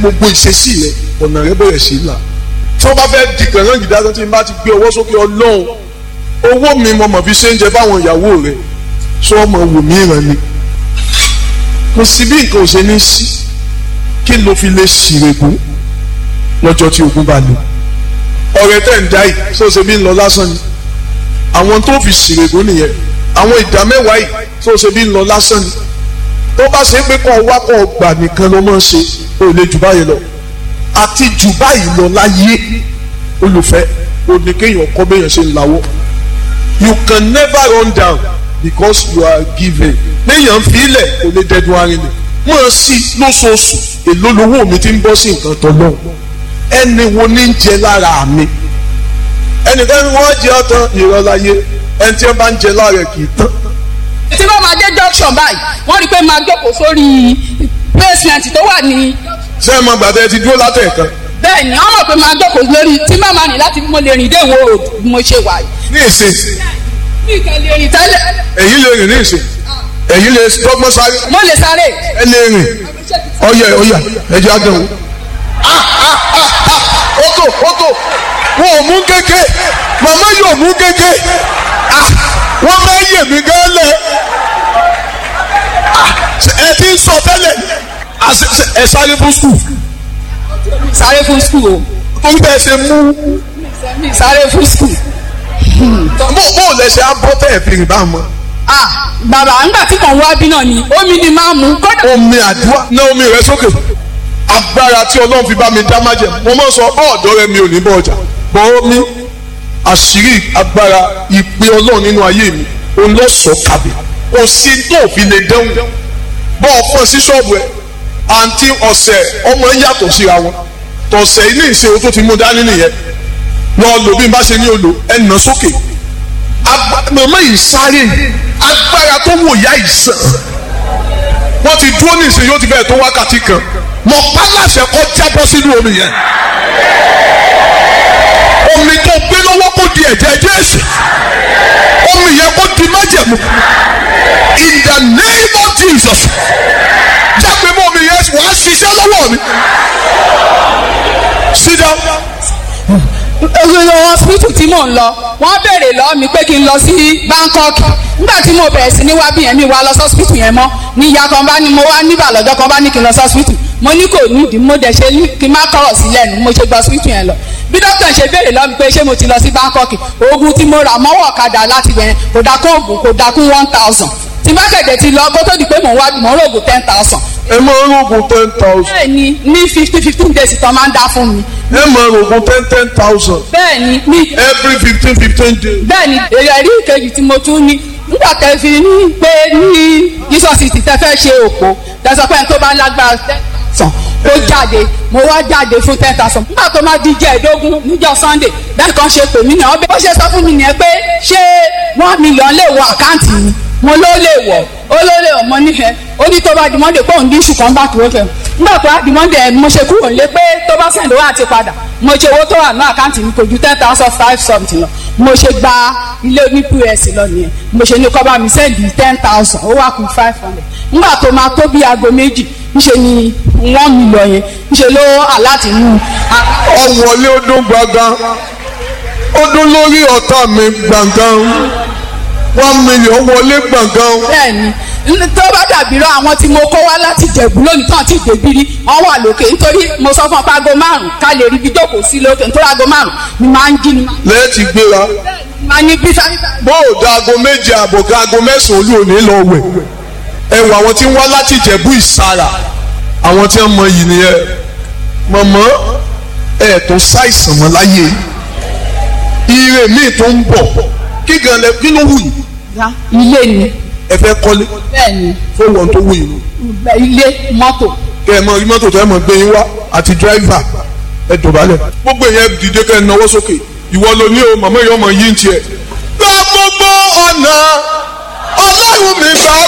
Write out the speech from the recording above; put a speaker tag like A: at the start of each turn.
A: gbogbo ìṣesí rẹ ọ̀nà rẹ bẹ̀rẹ̀ sí là tí wọ́n bá fẹ́ di kànáà jìdá tó ti bá ti gbé ọwọ́ sókè ọlọ́run owó mi mo mọ̀ fi ṣe ń jẹ fáwọn ìyàwó rẹ sọ ọmọ wò mí ràn ni kò sí bí nǹkan ò ṣe ní sí kí ló fi lè ṣìrègùn lọ́jọ́ tí ogun bá lò ọ̀rẹ́ tẹ̀ ń dá yìí ṣó ṣe bí ń lọ lásán ni àwọn tó fi ṣìrègùn nìyẹn àwọn ìdá mẹ́wàá yìí ṣó ṣe bí ń lọ lásán ni tó bá ṣe pé kọ́ wá kọ́ gbà nìkan ló máa ń ṣe ó lè jù báyìí lọ àti jù báyìí lọ láyé olùfẹ́ òní kéèyàn kọ́ béèyàn ṣe ń lawọ́ you can never run down because you are given béèyàn fi ilẹ̀ kò lè dẹdun arinlẹ̀ mọ̀ sí lóṣooṣù èló lowó mi ti ń bọ́ sí nǹkan tó lọ́wọ́ ẹni wo ní ń jẹ lára mi ẹnìkan ni wọ́n jẹ ọ̀tán ìrọ̀láyé ẹni tí wọ́n bá ń jẹ lára ẹ̀ kì í tán
B: tí wọ́n máa dé junction báyìí wọ́n rí i pé máa jókòó sórí basement tó wà ní.
A: ṣé ẹ mọ gbàdá ti dúró látẹ̀ẹ̀kan.
B: bẹ́ẹ̀ ni wọ́n mọ̀ pé máa jókòó lórí tí màmá rìn láti mo lè rìn dé ìwọ road bí mo ṣe wà yìí.
A: ní ìsìn
B: mi kàn lè rìn tẹ́lẹ̀.
A: èyí lè rìn ní ìsìn èyí lè dọ́gbọ́n sáré
B: mo lè sáré.
A: ẹ lè rìn ọyẹ ọyà ẹjẹ àdánwò. ótó ótó wọn ò mú kéke màmá yóò mú kéke wọ́n máa yè mí gan lẹ̀ ẹ ti ń sọ tẹ́lẹ̀ ẹ sáré fún skul
B: sáré fún skul o.
A: torí bẹ́ẹ̀ ṣe mú
B: mi sáré fún skul.
A: bó bó lẹ ṣe abọ́ tẹ̀ fi rìn bá mọ́.
B: ah bàbá ńgbà tí kàn wá bí náà ni omi ni máa mú kódà.
A: omi àdúrà ná omi rẹ sókè agbára tí ọlọ́run fi bá mi dá májẹ̀ mo máa ń sọ bọ́ọ̀dọ́ rẹ mi ò ní bọ́ ọjà bọ́ omi àṣírí agbára ìpè ọlọ́run nínú ayé mi òun lọ sọ kàbí kò sí tó fi lè dẹ́hùn bọ́ ọ fún ẹ sí ṣọ́ọ̀bù ẹ àǹtí ọ̀sẹ̀ ọmọ ń yàtọ̀ síra wọn tọ̀sẹ̀ ilé ìṣòro tó ti mú dání nìyẹn lọ lò bí n bá ṣe ní olò ẹ nà sókè màmá yìí sáré agbára tó wò yá ìsàn wọ́n ti dúró ní ìsìn yóò ti bẹ̀rẹ̀ tó wákàtí kan mọ̀ pálásẹ̀ kọ́ jábọ́ sínú omi yẹn omi tó gbé lọ́wọ́ kó di ẹ̀jẹ̀ Jésù omi yẹn kó di májẹ̀mú in the name of Jesus jágbe mọ́ omi yẹn wàá ṣiṣẹ́ lọ́wọ́ mi sit down.
B: hospital tí mò ń lọ wọ́n béèrè lọ́ọ́ mi pé kí n lọ sí Bangkok nígbà tí mo bẹ̀rẹ̀ sí ní wá bí yẹn mi wá lọ sí hospital yẹn mọ́ ní ìyá kan bá ní mo wá níbà lọ́jọ́ kan bá ní kí n lọ sí hospital mo ní kò nídìí mo dẹ̀ ṣe kí n má kọ̀rọ̀ sí lẹ́nu mo ṣe gba hospital yẹn lọ bí dókítà ṣe béèrè lọ́ọ́ mi pé ṣé mo ti lọ sí Bangkok oògùn tí mo rà mọ́wọ́ ọ̀kadà láti bẹ̀rẹ̀ kò dákún oògùn kò dákún one thousand tí bá kẹ̀dẹ̀ ti lọ kó tó di pé mò ń wá mò ń rògùn ten thousand.
A: ẹ máa ń rògùn ten thousand.
B: bẹ́ẹ̀ni ní fifty fifteen days tán máa ń dá fún mi.
A: ẹ máa rògùn ten ten thousand.
B: bẹ́ẹ̀ni ní.
A: every fifteen fifteen days.
B: bẹ́ẹ̀ni èrè rí ìkejì tí mo tún ní nígbà tẹ́ fi ní pé ní Jesus ti tẹ́ fẹ́ ṣe òpó tẹ́sán pé tó bá lágbára tẹ̀sán ó jáde mo wá jáde fún ten thousand nígbà tó máa di jẹ́ ẹ̀dógún níjọ́ Sunday bẹ́ẹ̀ kan ṣe pè mí náà ó ṣe sọ fún mi nìyẹn pé ṣé one million lè wọ àkáǹtì mi mo ló lè wọ̀ ó ló lè wọ̀ mo nífẹ̀ẹ́ ó ní tó bá di Monday pé òun dín ṣùkọ́ bá tó fẹ́ nígbà tó bá di Monday mo ṣe kúrò nílé pé tó bá sẹ̀ǹdó wà ti padà mo ṣe owó tó wà ní àkáǹtì mi kò ju ten thousand five something lọ mo ṣe gba ilé oní pọ́s lọ nìyẹn mo ṣe ní kọ́ bá mi sẹ́ǹdì ten thousand ó wà kù five hundred nígbà tó máa tó bí aago méjì ńṣe ni wọ́n mi lọ yẹn ńṣe ló aláàtì mú.
A: ọ̀wọ́lé ọdún gbàngàn ọdún lórí ọ̀tá mi gbàngàn one million wọlé gbàngàn.
B: bẹ́ẹ̀ni tó bá dàbí rọ àwọn tí mo kó wá láti jẹ̀bú lónìí tán ti dèbírí wọ́n wà lókè nítorí mo sọ fún ọ pé aago márùn ká lè rí ibi jókòó sí lókè nítorí aago márùn ni máa ń jí ni.
A: lẹ́yìn tí gbéra.
B: máa ní bí sáyé.
A: bó o da aago méje àbọ̀ ká aago mẹ́sàn-án olú òní lọ wẹ̀ ẹ wọ àwọn tí ń wá láti jẹ̀bú ìsara àwọn tí wọ́n mọ yìí nìyẹn mọ̀mọ́ ẹ̀ tó ṣàìsàn mọ́ láyé ire míì tó ń bọ̀ kí gan lẹ kí ló wù yìí
B: ilé ni.
A: ẹ fẹ́ kọ́lé
B: bẹ́ẹ̀ni.
A: fún wọn tó wù yìí.
B: ilé mọ́tò.
A: kẹ ẹ mọ rí mọ́tò tó ẹ mọ gbé yín wá àti dírẹ́fà ẹ dọ̀bálẹ̀. gbogbo yẹn dìde kẹ́ ẹ náwó sókè ìwọ ló ní o màmá yìí ọmọ yìí ń tiẹ̀. gba gbogbo ọ̀nà ọlọ́run mi gbà